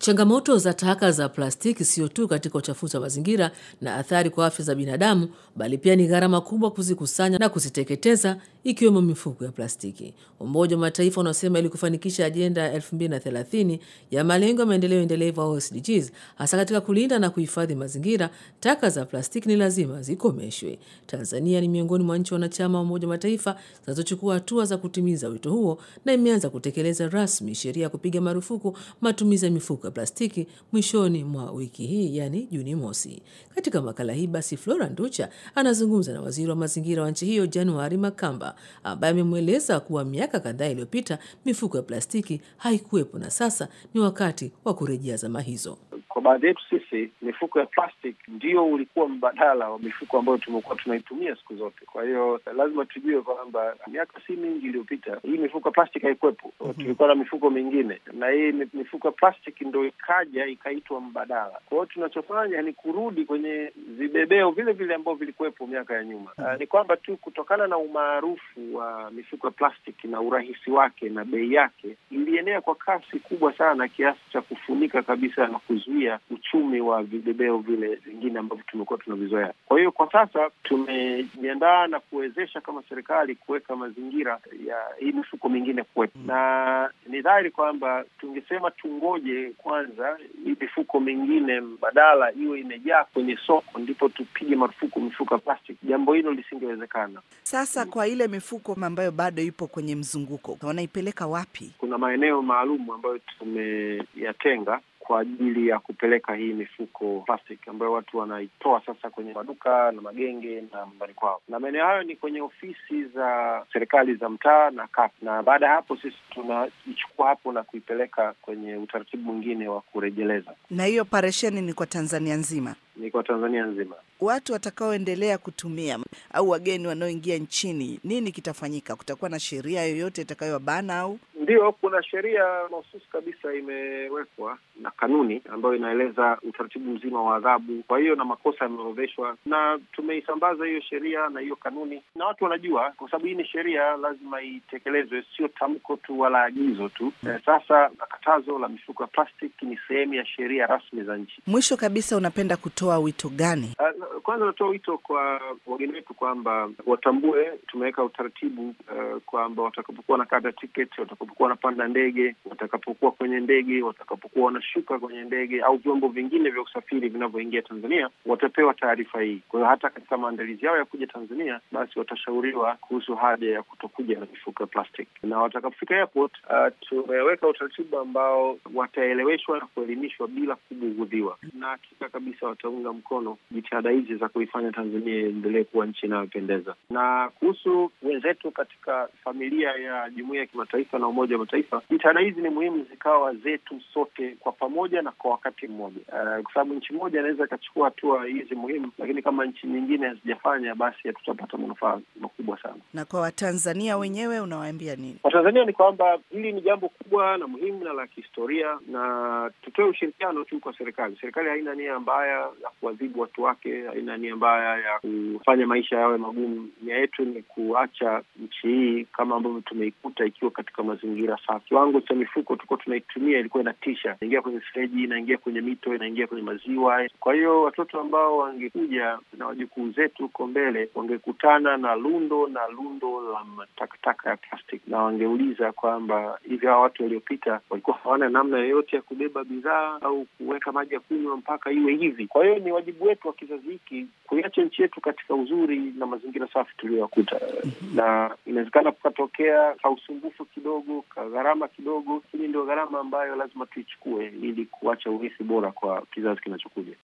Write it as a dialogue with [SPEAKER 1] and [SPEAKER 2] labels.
[SPEAKER 1] Changamoto za taka za plastiki sio tu katika uchafuzi wa mazingira na athari kwa afya za binadamu, bali pia ni gharama kubwa kuzikusanya na kuziteketeza, ikiwemo mifuko ya plastiki. Umoja wa Mataifa unasema ili kufanikisha ajenda ya 2030 ya malengo ya maendeleo endelevu au SDGs, hasa katika kulinda na kuhifadhi mazingira, taka za plastiki ni lazima zikomeshwe. Tanzania ni miongoni mwa nchi wanachama wa Umoja wa Mataifa zinazochukua hatua za kutimiza wito huo na imeanza kutekeleza rasmi sheria ya kupiga marufuku matumizi ya mifuko ya plastiki mwishoni mwa wiki hii, yani Juni mosi. Katika makala hii basi, Flora Nducha anazungumza na waziri wa mazingira wa nchi hiyo Januari Makamba, ambaye amemweleza kuwa miaka kadhaa iliyopita mifuko ya plastiki haikuwepo na sasa ni wakati wa kurejea zama hizo.
[SPEAKER 2] Kwa baadhi yetu sisi mifuko ya plastic ndio ulikuwa mbadala wa mifuko ambayo tumekuwa tunaitumia siku zote. Kwa hiyo lazima tujue kwamba miaka si mingi iliyopita hii mifuko ya plastic haikuwepo. mm -hmm. Tulikuwa na mifuko mingine, na hii mifuko ya plastic ndo ikaja ikaitwa mbadala. Kwa hiyo tunachofanya ni kurudi kwenye vibebeo vile vile ambavyo vilikuwepo miaka ya nyuma. mm -hmm. Uh, ni kwamba tu kutokana na umaarufu wa mifuko ya plastic na urahisi wake na bei yake, ilienea kwa kasi kubwa sana kiasi cha kufunika kabisa na kuzuia uchumi wa vibebeo vile vingine ambavyo tumekuwa tunavizoea. Kwa hiyo kwa sasa tumejiandaa na kuwezesha kama serikali kuweka mazingira ya hii mifuko mingine kuwepo, na ni dhahiri kwamba tungesema tungoje kwanza hii mifuko mingine mbadala iwe imejaa kwenye soko ndipo tupige marufuku mifuko ya plastic. Jambo hilo lisingewezekana.
[SPEAKER 3] Sasa kwa ile mifuko ambayo bado ipo kwenye mzunguko, wanaipeleka wapi?
[SPEAKER 2] Kuna maeneo maalum ambayo tumeyatenga kwa ajili ya kupeleka hii mifuko plastic ambayo watu wanaitoa sasa kwenye maduka na magenge na nyumbani kwao, na maeneo hayo ni kwenye ofisi za serikali za mtaa na kata, na baada ya hapo sisi tunaichukua hapo na kuipeleka kwenye utaratibu mwingine wa kurejeleza.
[SPEAKER 3] Na hiyo operesheni ni kwa Tanzania nzima?
[SPEAKER 2] Ni kwa Tanzania nzima.
[SPEAKER 3] Watu watakaoendelea kutumia au wageni wanaoingia nchini, nini kitafanyika? Kutakuwa na sheria yoyote itakayowabana au?
[SPEAKER 2] Ndio, kuna sheria mahususi kabisa imewekwa na kanuni ambayo inaeleza utaratibu mzima wa adhabu. Kwa hiyo na makosa yameorodheshwa, na tumeisambaza hiyo sheria na hiyo kanuni, na watu wanajua, kwa sababu hii ni sheria, lazima itekelezwe, sio tamko tu wala agizo tu. Hmm. Eh, sasa katazo la mifuko ya plastiki ni sehemu ya sheria rasmi za nchi.
[SPEAKER 3] Mwisho kabisa, unapenda kutoa wito gani?
[SPEAKER 2] Uh, kwanza natoa wito kwa wageni wetu kwamba watambue tumeweka utaratibu uh, kwamba watakapokuwa wanakata tiketi, watakapokuwa wanapanda ndege, watakapokuwa kwenye ndege, watakapokuwa wanashuka kwenye ndege au vyombo vingine vya usafiri vinavyoingia Tanzania, watapewa taarifa hii. Kwa hiyo hata katika maandalizi yao ya kuja Tanzania, basi watashauriwa kuhusu haja ya kutokuja na mifuko ya plastic, na watakapofika airport, uh, tumeweka utaratibu ambao wataeleweshwa na kuelimishwa bila kubughudhiwa, na hakika kabisa wataunga mkono jitihada hizi za kuifanya Tanzania iendelee kuwa nchi inayopendeza. Na kuhusu wenzetu katika familia ya jumuiya ya kimataifa na Umoja wa Mataifa, jitihada hizi ni muhimu zikawa zetu sote kwa pamoja na kwa wakati mmoja, uh, kwa sababu nchi moja inaweza ikachukua hatua hizi muhimu, lakini kama nchi nyingine hazijafanya, basi hatutapata manufaa makubwa sana.
[SPEAKER 3] Na kwa Watanzania wenyewe unawaambia nini?
[SPEAKER 2] Watanzania ni kwamba hili ni jambo kubwa na muhimu na la kihistoria, na tutoe ushirikiano tu kwa serikali. Serikali haina nia mbaya ya kuadhibu watu wake, haina nia mbaya ya kufanya maisha yawe magumu. Nia yetu ni kuacha nchi hii kama ambavyo tumeikuta ikiwa katika mazingira safi. Kiwango cha mifuko tulikuwa tunaitumia ilikuwa inatisha, inaingia kwenye fereji, inaingia kwenye mito, inaingia kwenye maziwa. Kwa hiyo watoto ambao wangekuja na wajukuu zetu huko mbele wangekutana na lundo na lundo la matakataka ya plastic, na wangeuliza kwamba hivi hawa watu waliopita walikuwa hawana namna yoyote ya kubeba bidhaa au kuweka maji ya kunywa mpaka iwe hivi. Kwa hiyo ni wajibu wetu wa kizazi hiki kuiacha nchi yetu katika uzuri na mazingira safi tuliyoyakuta, na inawezekana kukatokea ka usumbufu kidogo, ka gharama kidogo, lakini ndio gharama ambayo lazima tuichukue ili kuacha urithi bora kwa kizazi kinachokuja.